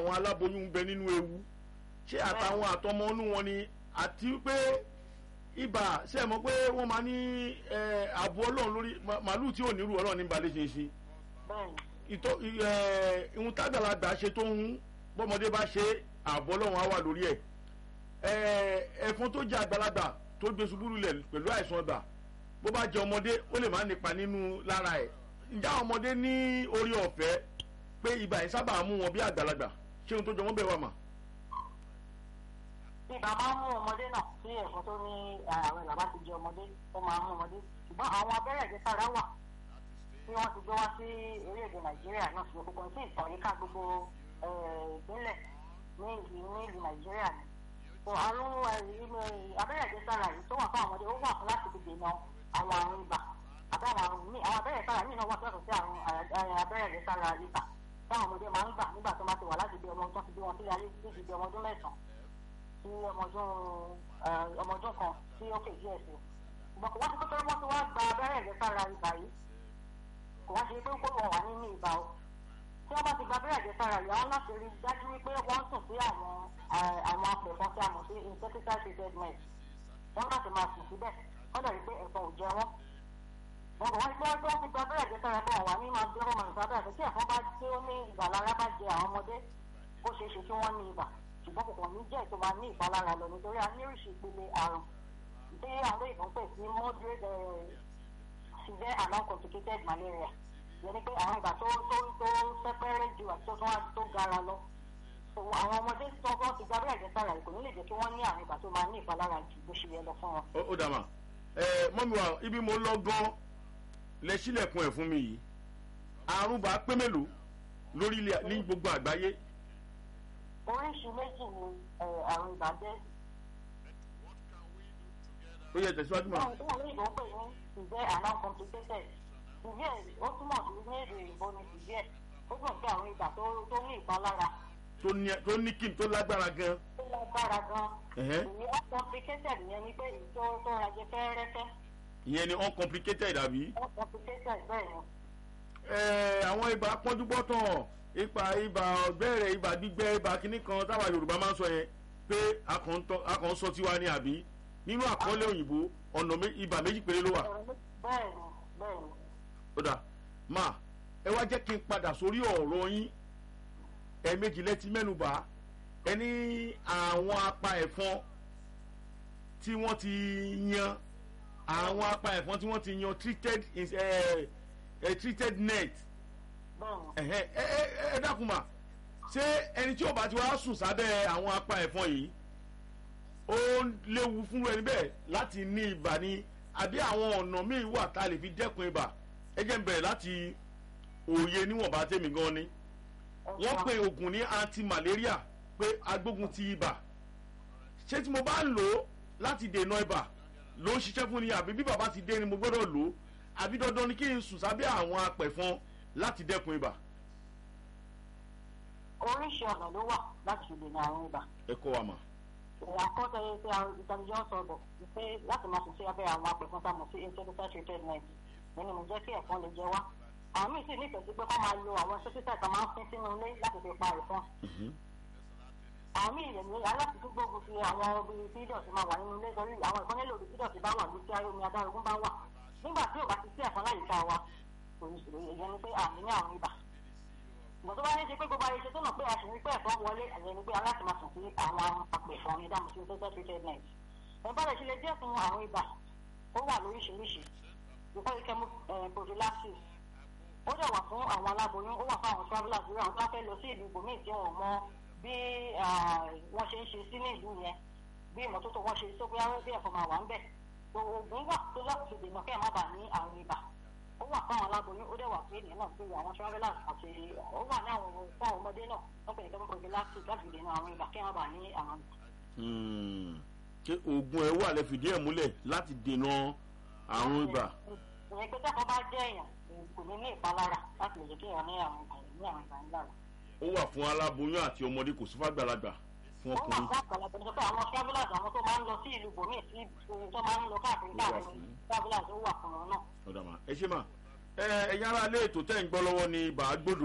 àwọn aláboyún ń bẹ nínú ewu ṣé àtàwọn àtọmọ inú wọn ni àti pé ibà ṣe mọ̀ pé wọ́n máa ní ẹ, ààbò ọlọ́run lórí ma- màálù tí ò nírú ọlọ́run ní balẹ̀ ṣe é ṣe bẹ́ẹ̀ni ìtọ́ ẹ, ìhun tágbàlagbà ṣe tó ń bọ́mọdé bá ṣe ààbò ọlọ́run á wà lórí ẹ̀ ẹ, ẹ̀fọn tó jẹ́ àgbàlagbà tó gbé ṣubú lulẹ̀ pẹ̀lú àìsàn ibà bó bá jẹ ọmọdé ó lè má nípa nínú lára ẹ̀ ǹjẹ́ àwọn ọmọdé ní orí ọ̀fẹ́ pé ibà yìí sábà mú wọn bí àgbàlagbà ṣé ohun tó jọ wọ́n bẹ̀ wà mà. ibà máa ń mú ọmọdé náà sí ẹ̀fọn tó ní àwọn ìlàbá ti jẹ ọmọdé ó máa ń mú ọmọdé ṣùgbọ́n àwọn abẹ́rẹ́ ìjẹsára wà tí wọ́n ti gbé wá sí orílẹ̀-èdè nàìjíríà náà ṣùgbọ́n gbogbo sí ìtàn yíká gbogbo eh, ìpínlẹ̀ ní ìlú ní ìlú nàìjíríà ni. so àrùn eh, ilé- abẹ́rẹ́ ìjẹsára yìí tó wà fún àwọn ọmọdé ó wà fún láti fi dènà àwọn àrùn ibà àtàwọn àrùn míì àwọn abẹ́rẹ́ ìjẹsára míì náà wà tó yàtọ̀ sí àrùn eh, abẹ́rẹ́ ìjẹsára ibà táwọn ọmọdé máa ń gbà nígbà tó máa ti wà láti bí ọmọ tó ti bí wọn sílé ayé títí di ọmọ ọdún mẹ́sàn-án sí ọmọdún eh, ọmọdún kan sí òkè díẹ̀ sí ṣùgbọ́n kò wá sí pé pé wọ́n ti wá gba abẹ́rẹ́ ìjẹsára ibà yìí kò wá ṣe pé kó wọn wà nínú ibà o tí wọ́n bá ti gba abẹ́rẹ́ ìjẹsára yìí àwọn láti rí dájú wípé wọ́n sùn sí àwọn eh, àwọn apẹ̀fọn tí a mọ̀ sí insecticide treated net wọ́n láti máa sùn síbẹ̀ wọ́n dẹ̀ rí pé ẹ̀fọn ò jẹ wọ́n wọn kò wá sí pé wọ́n ti gba abẹ́rẹ́ ìjẹsára pé wọ́n wà ní máa gbé ọmọ nǹkan abẹ́rẹ́ tí ẹ̀fọn bá tí ó ní ìgbàlára bá jẹ àwọn ọmọdé ó ṣeé ṣe kí wọ́n ní ibà ṣùgbọ́n kò kàn ní jẹ́ ètò máa ní ìpalára lọ nítorí a ní oríṣi ìpele àrùn tí àwọn olóyìnbó ń pè sí moderate eh, severe and uncomplicated malaria yẹn ni pé àwọn ìgbà tó tó tó sẹ́pẹ́rẹ́ ju àti tó tó wá tó gara lọ So, àwọn ọmọdé tó wọ́n ti gba abẹ́rẹ́ ìjẹsára yìí kò ní lè jẹ́ kí wọ́n ní àwọn ìgbà tó máa ní ìpalára ju bó ṣe yẹ lọ fún wọn. ó ó dà mà ẹ mọ́mi wa ibi mo lọ gan lẹ sílẹ̀kùn ẹ̀ fún mi yìí àrùn bá pé mélòó lórí ilẹ̀ ní gbogbo àgbáyé oríṣi méjì ni eh, àrùn ibà jẹ́ ó yẹ tẹ̀síwájú mà. àwọn tó wà lóyìnbó ń pè ní severe and uncomplicated severe ó túmọ̀ sí ní èdè òyìnbó ni severe ó túmọ̀ sí àwọn ibà tó tó ní ìpalára tó ní tó ní kí n tó lágbára gan. tó lágbára gan Ẹ̀hẹ́. èyí uncomplicated yẹn ni pé èyí tó tó rajẹ fẹ́ẹ́rẹ́fẹ́ ìyẹn ni uncomplicated àbí. uncomplicated bẹ́ẹ̀ ni ẹ àwọn ibà pọ́njúbọ́tàn ipa ibà ọ̀gbẹ́rẹ̀ ibà gbígbẹ́ ibà kínní kan táwa yorùbá máa ń sọ yẹn pé a kàn ń tọ́- a kàn ń sọ tiwa ni àbí nínú àkọọ́lẹ̀ òyìnbó ọ̀nà mé- ibà méjì péré ló wà. bẹ́ẹ̀ ni bẹ́ẹ̀ ni ó dà má ẹ wá jẹ́ kí n padà sórí ọ̀rọ̀ yín ẹ̀ẹ̀mejì lẹ́tí mẹ́nubà ẹ ní àwọn apá ẹ̀fọn tí wọ́n ti yan àwọn apá ẹ̀fọn tí wọ́n ti yan treated is- eh, eh, treated net bẹ́ẹ̀ ni ẹ̀hẹ́, ẹ ẹ ẹ dákun mà ṣé ẹni tí ò bá ti wá sùn sábẹ́ àwọn apá ẹ̀fọn yìí ó léwu fún ẹni bẹ́ẹ̀ láti ní ibà ni àbí àwọn ọ̀nà míì wà tá a lè fi dẹ́kun ibà ẹ jẹ́ n bẹ̀rẹ̀ láti òye níwọ̀nba tèmi gan ni wọ́n pe oògùn ní anti-malaria pé agbógun ti ibà ṣé tí mo bá ń lò ó láti dènà ibà ló ń ṣiṣẹ́ fún ni àbí bí bàbá ti dé ni mo gbọ́dọ̀ lò ó àbí dandan ni kí n sùn sábẹ́ àwọn apẹ̀fọn láti dẹ́kun ibà oríṣi ọ̀nà ló wà láti fi dènà àrùn ibà ẹ kọ́ wa mà. àkọ́tọ̀ yẹn pé àwọn ìtànìjọ́ sọ̀rọ̀ pé láti máa sùn sí abẹ́ àwọn apẹ̀fọn tá a mọ̀ sí insecticide treated net nínú mi jẹ́ kí ẹ̀fọn lè jẹ wá àwọn míì sì nífẹ̀ẹ́ sí pé kọ́ máa lo àwọn insecticide tó máa ń fín sínú ilé láti fi pa ẹ̀fọn àwọn míì lè ní aláṣìṣú gbógun fi àwọn ibi tí ìdọ̀tí máa wà nínú ilé torí àwọn ẹ̀fọn nílò ibi tí ìdọ̀tí bá wà ní tí omi adárógún bá wà nígbà tí ò bá ti sí ẹ̀fọn láyìíká wa kò ní ìṣòro ìyẹn ni pé àmì ní àrùn ibà ìgbà tó bá ní ṣe pé gbogbo ayé ṣe tó nà pé a sì ní pé ẹ̀fọn wọlé ẹ̀yẹ ni pé aláṣẹ máa sùn sí àwọn apẹ̀fọn ní dáhùn sí social treated net ẹ̀ bá rẹ̀ ṣe lè dẹ́kun àrùn ibà ó wà lóríṣiríṣi ìfọ́ ikẹ́ mú prophylaxis ó dẹ̀ wà fún àwọn aláboyún ó wà fún àwọn travellers lórí àwọn tó bá fẹ́ lọ sí ìlú ibòmíì tí wọn ò mọ bí wọ́n ṣe ń ṣe sí ní ìlú yẹn bí ìmọ́tótó wọn ṣe sọ pé àwọn bí ẹ̀fọn máa wà ń bẹ̀ tó oògùn wà tó láti fi dènà kẹ́ ẹ̀ má bàa ní àrùn ibà ó wà fún àwọn aláboyún ó dẹ̀ wà fún ènìyàn náà pé àwọn travellers àti ó wà ní àwọn fún àwọn ọmọdé náà wọ́n pè ní kẹ́mí prophylaxis láti fi dènà àrùn ibà kẹ́ ẹ̀ má bàa ní àrùn ṣé oògùn ẹ wà lẹ fìdí ẹ̀ múlẹ̀ láti dènà àrùn ibà. ìyẹn pé tẹ́kọ̀ọ́ bá jẹ́ èèyàn kò ní ní ìpalára láti lè jẹ́ kí èèyàn ní àrùn ibà ní àrùn ibà ńlá rẹ̀. ó wà fún aláboyún àti ọmọdé kò sí fàgbàlagbà fún ó wà ọkùnrin. fún àgbàlagbà nípa àwọn travellers àwọn tó máa ń lọ sí ìlú bòmíì sí ibi tó máa ń lọ káàkiri Ó wà káàkiri fún. travellers ó wà fún wọn náà. ọ̀dà mà ẹ ṣe mà ẹ ẹ̀yin ará ilé ètò tẹ́ ń gbọ́ lọ́wọ́ ni ibà gbòdo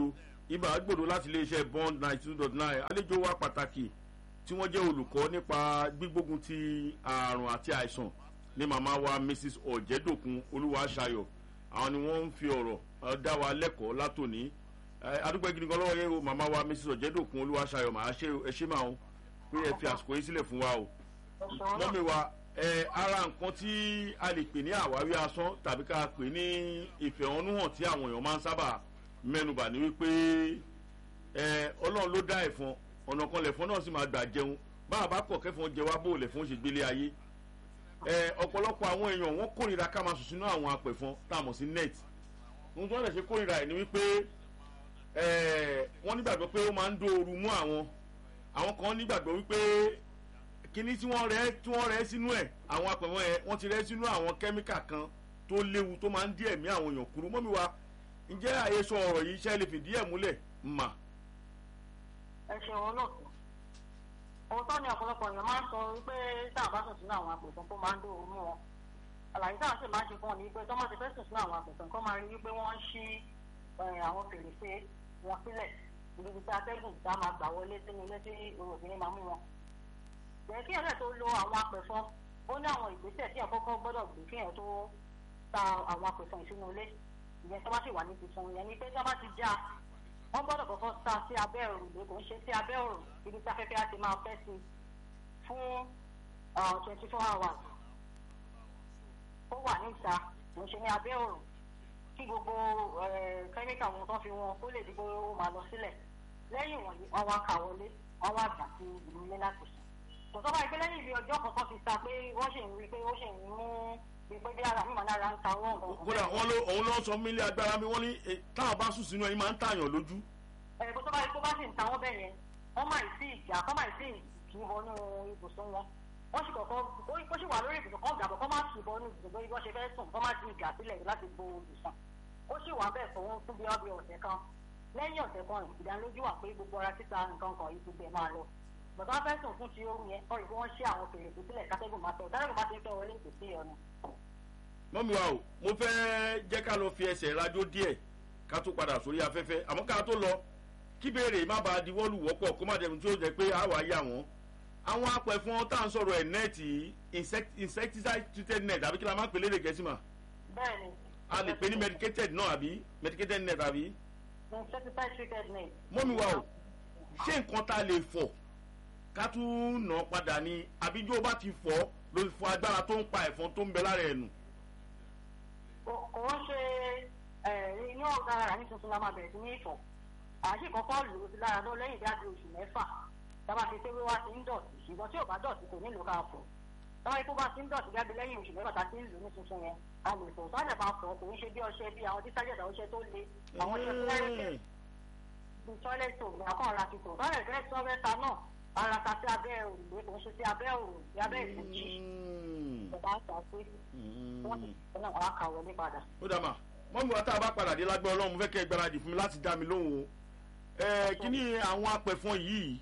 ibà gbòdo láti iléeṣẹ́ bond ninety two dot nine àlejò wa pàtàkì tí wọ́n jẹ́ olùkọ́ nípa gbígbógun ti àrùn àti àìsàn ní màmá wa mrs ọ̀jẹ̀dòkun olúwaṣayọ̀ àwọn ni wọ́n ń fi ọ̀rọ̀ eh, dá wa lẹ́kọ̀ọ́ látòní Eh, adúgbò gidi gan lọ́wọ́ yẹn o màmá wa mrs ọ̀jẹ̀dòkun olúwaṣayọ̀ màá ṣe ẹ ṣe máa o pé ẹ fi àsìkò yín sílẹ̀ fún wa o ẹ ṣeun náà mọ́mi wa ẹ ara nǹkan tí a lè pè ní àwárí asán tàbí ká pè ní ìfẹ̀hónúhàn tí àwọn èèyàn máa ń sábà mẹ́nubà ní wípé ẹ ọlọ́run ló dá ẹ̀fọn ọ̀nà kan lẹ̀fọn náà sì máa gbà jẹun báwa bá kọ̀ kẹ́fọn jẹ wá bó lẹ̀fọn ṣe gbélé ayé ẹ ọ̀pọ̀lọpọ̀ àwọn èèyàn wọ́n kórìíra ká máa sùn sínú àwọn apẹ̀fọn tá a mọ̀ sí net ohun tí wọ́n lè ṣe kórìíra ẹ̀ ni wípé ẹ wọ́n nígbàgbọ́ pé ó máa ń dóoru mú àwọn àwọn kan nígbàgbọ́ wípé kíní tí wọ́n rẹ́ tí wọ́n rẹ́ sínú ẹ̀ àwọn apẹ̀wọ̀n ẹ̀ wọ́n ti rẹ́ sínú àwọn kẹ́míkà kan tó léwu tó máa ń dí ẹ̀mí àwọn èèyàn kúrú mọ́mi wa ǹjẹ́ àhesọ ọ̀rọ̀ yìí ṣe lè fìdí ẹ̀ múlẹ̀ mà. ẹ ṣeun náà òótọ́ ni ọ̀pọ̀lọpọ̀ èèyàn máa ń sọ wípé tá a bá sùn sínú àwọn àpòtán kó máa ń dóoru mú wọn àlàyé táwọn sì máa ń ṣe fún ọ ní pé tọ́mọ̀ ti fẹ́ sùn sínú àwọn àpòtán kó máa rí wípé wọ́n ń ṣí eh, àwọn fèrèsé wọn sílẹ̀ ibi tí atẹ́gùn tá a máa gbà wọlé sínú ilé tí obìnrin máa mú wọn. bẹ́ẹ̀ kí ẹ̀rẹ́ tó lo àwọn apẹ̀fọn ó ní àwọn ìgbésẹ̀ tí àkọ́kọ́ gbọ́dọ̀ gbé kí ẹ̀ tó ta àwọn apẹ̀fọn ìsínú ilé ìyẹn tó bá sì wà ní tuntun ìyẹn ni pé tí wọ́n bá ti já wọ́n gbọ́dọ̀ kọ́kọ́ sa sí abẹ́ òrùlé kò ń ṣe sí abẹ́ òrùn ibi tí afẹ́fẹ́ á ti máa fẹ́ sí fún twenty four hours ó wà níta kò ń ṣe ní abẹ́ òrùn kí gbogbo kẹ́míkà wọn tó fi wọn kó lè dìbò ó máa lọ sílẹ̀ lẹ́yìn wọ̀nyí wọ́n wá kà wọlé wọ́n wá gbà sí ìlú ilé láti sùn. tòótọ́ báyìí pé lẹ́yìn ibi ọjọ́ kọ̀ọ̀kan ti sa pé wọ́n ṣì ń rí i pé ó ṣì ń mú bí pé bí ara mímọ́ lára ń ta wọ́n. kódà wọn ló òun ló sọ mílí agbára mi wọn ní eh, táwọn bá sùn sínú ẹyin máa ń tààyàn lójú. ẹ̀ tó bá yẹ kó bá sì ń ta wọ́n bẹ̀ yẹn wọ́n máa sí ìjà kọ́ máa sí kì í wọnú ibùsùn wọn wọ́n sì kọ̀kọ́ ó sì wà lórí ibùsùn kan gbàgbọ́ kọ́ máa kì í bọ́nú ibùsùn bí wọ́n ṣe fẹ́ sùn kọ́ máa ti ìjà sílẹ̀ láti bo ibùsùn ó sì wà bẹ́ẹ̀ fún fún bí ọbẹ̀ ọ̀sẹ̀ kan lẹ́yìn ọ̀sẹ̀ kan ìdánilójú wà pé gbogbo ara títa nǹkan kan yìí ti bẹ̀ máa lọ bàbá fẹ́ sùn fún ti oru yẹn ọ̀rẹ́ bí wọ́n ṣe àwọn fèrèsé sílẹ̀ kátẹ́gùn máa tẹ̀ ọ̀dárẹ́gùn bá ti ń fẹ́ wọlé kò sí ọ̀nà. mọ́mi wa o mo fẹ́ jẹ́ ká lọ fi ẹsẹ̀ rájò díẹ̀ ká tó padà sórí afẹ́fẹ́ àmọ́ ká tó lọ kí béèrè má bàa di wọ́ọ̀lù wọ́pọ̀ kó má dẹ̀mí tí ó jẹ́ pé àwa yà wọ́n àwọn apẹ̀fọn tá à ń sọ̀rọ̀ ẹ̀ nẹ́ẹ̀tì insecticide treated net àbí kí la máa ń pè lédè gẹ̀ẹ́sì mà bẹ́ẹ̀ni. a lè pè ní medicated náà àbí medicated net àbí. insecticide treated net. mọ́mi wa o ṣé nǹkan tá a lè fọ̀ ká tún nà án padà ní àbíjó bá ti fọ́ ló fi fọ agbára tó ń pa ẹ̀fọn tó ń bẹ lára ẹ̀ nù. kò ń ṣe inú ọ̀gá ara ní tuntun la máa bẹ̀rẹ̀ sí ní ìfọ̀ àṣì kọ́kọ́ lò ó sí lára lọ lẹ́yìn bí a ti oṣù mẹ́fà tábà ti pé wíwá ti ń dọ̀tí ṣùgbọ́n tí ò bá dọ̀tí kò nílò ká fọ̀ táwọn ikú bá ti ń dọ̀tí jáde lẹ́yìn oṣù mẹ́fà tá a ti ń lò ní tuntun yẹn a lè fọ̀ sọ́dẹ̀ máa fọ̀ kò ń ṣe bí ọṣẹ bí àwọn dísájẹ̀dá ọṣẹ tó le àwọn ọṣẹ tó lẹ́rẹ̀kẹ́ bí tọ́lẹ́tì òmìnira àkọ́ ọ̀la ti tò tọ́lẹ̀ tẹ́lẹ̀ tí wọ́n fẹ́ ta náà ara ta sí abẹ́ òrùlé kò ń ṣe sí abẹ́ òrùn sí abẹ́ ìfòjì ìjọba àṣà pé wọ́n ti sọ náà wọ́n á kà wọlé padà. ó dà mà mọ́mi wa tá a bá padà dé lágbẹ́ ọlọ́run mo fẹ́ kẹ́ ẹ gbáradì fún mi láti dá mi lóhùn o ẹ kíní àwọn apẹ̀fọn yìí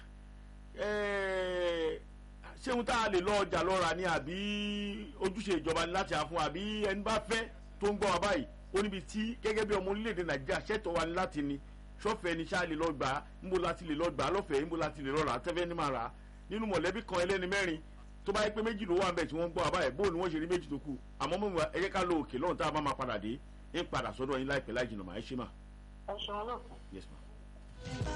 ẹ ṣé ohun tá a lè lọ ọjà lọ́ra ni àbí ojúṣe ìjọba ni láti àfún àbí ẹni bá fẹ́ tó ń gbọ́ wa báyìí ó níbi tí gẹ́gẹ́ bí ọmọ orílẹ̀-èdè nàìjíríà ṣètò wa ni láti ni sọ́fẹ̀ẹ́ ni ṣáà lè lọ gbà á níbo láti lè lọ gbà á lọ́fẹ̀ẹ́ níbo láti lè lọ rà á tẹ́fẹ́ ní máa rà á nínú mọ̀lẹ́bí kan ẹlẹ́ni mẹ́rin tó bá yẹ pé méjì ló wà nbẹ tí wọ́n ń gbọ́ àbáyé bóun ni wọ́n ṣe rí méjì tó kù àmọ́ mọ̀ ẹ jẹ́ ká lo òkè lọ́run tá a bá máa padà dé ń padà sọ́dọ̀ yín láìpẹ́ láì jìnnà máa ẹ ṣe mà. ẹ ṣeun náà. yes ma.